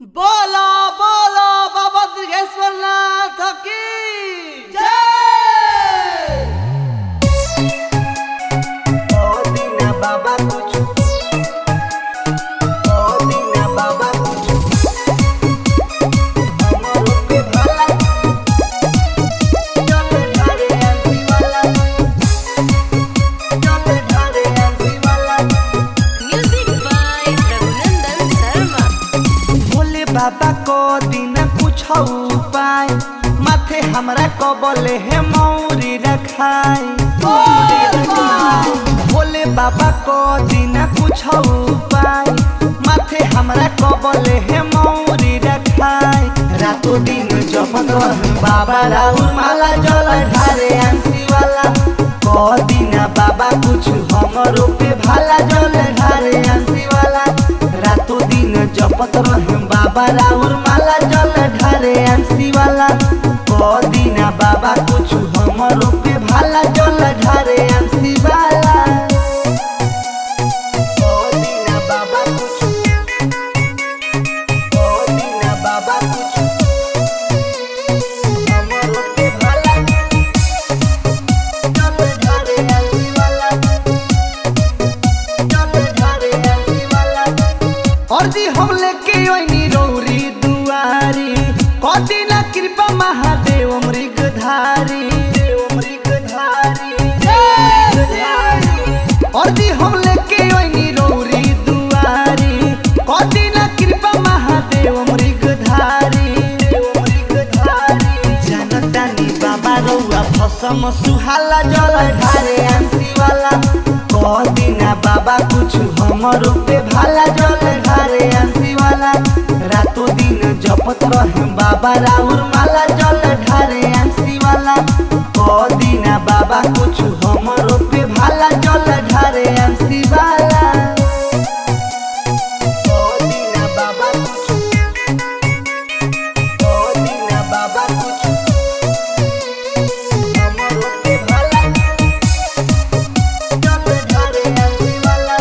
बोलो बोलो बाबा दुर्गेश्वर नाथ की जय ओ दीना बाबा कुछ ओ दीना बाबा कुछ हमरो पे भला चल ढारे आंटी वाला चल ढारे आंटी वाला Music by Raghunandan Sharma. Bhole बाबा को दिन कुछ उपाय माथे हमरा को बोले है मौरी रखाई भोले बाबा को दिन कुछ उपाय माथे हमरा को बोले है मौरी रखाई रातों दिन जपत रह बाबा राहुल माला जल ढारे आंसी वाला को दिन बाबा कुछ हमरो पे भाला जल ढारे आंसी वाला रातों दिन जपत रह बाबा राहुल माला जल ढारे आंसी वाला को दिन बाबा कुछ हमरो पे भाला जल ढारे आंसी वाला को दिन बाबा कुछ को दिन बाबा कुछ हमरो पे भाला चल ढारे आंसी वाला चल ढारे आंसी वाला और जी हम लेके ओइनी रौरी दुआरी कदी ना कृपा महादेव मृगधारी देव मृगधारी और जी हम लेके ओइनी रौरी दुआरी कदी ना कृपा महादेव मृगधारी देव मृगधारी जनतानी बाबा रौआ फसम सुहाला जल ढारे आंसी वाला कदिना बाबा कुछ हमरो पे भाला जल ढारे आंसी वाला रातों दिन जपत रहे बाबा राउर माला जल ढारे आंसी वाला कदिना बाबा कुछ हमरो पे भाला जल ढारे आंसी वाला कदिना बाबा कुछ कदिना बाबा कुछ हमरो पे भाला चल ढारे आंटी वाला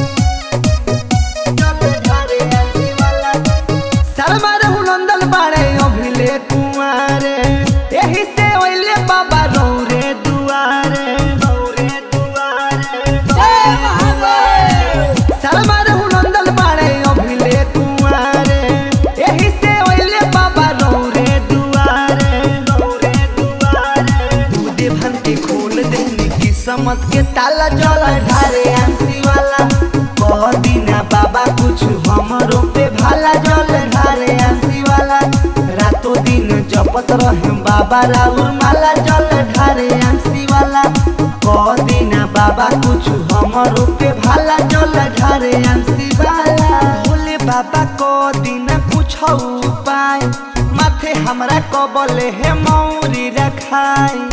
चल ढारे आंटी वाला शर्मा रहु नंदन बाड़े अभिले कुमारे एही से ओइले बाबा रौरे दुआरे रौरे दुआरे जय महादेव शर्मा रहु नंदन बाड़े अभिले कुमारे एही से ओइले बाबा रौरे दुआरे रौरे दुआरे दूधे भन के खोल देनी किस्मत के ताला जल ढारे आंसी वाला कह दीना बाबा कुछ हमरो पे भाला जल ढारे आंसी वाला रातों दिन जपत रहे बाबा राउर माला जल ढारे आंसी वाला कह दीना बाबा कुछ हमरो पे भाला जल ढारे आंसी वाला भोले बाबा को दिन कुछ उपाय माथे हमरा को बोले है मौरी रखाई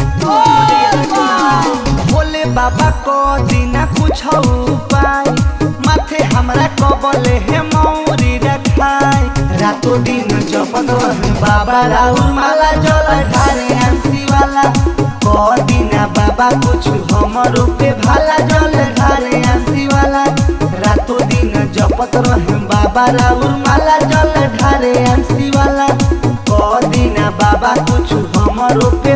भोले बाबा को दिन कुछ उपाय माथे हमरा को बोले है मौरी रखाई रातों दिन जपत रहे बाबा राहुल माला जल ढारे आंसी वाला को दिन बाबा कुछ हमरो पे भाला जल ढारे आंसी वाला रातों दिन जपत रहे बाबा राहुल माला जल ढारे आंसी वाला को दिन बाबा कुछ हमरो पे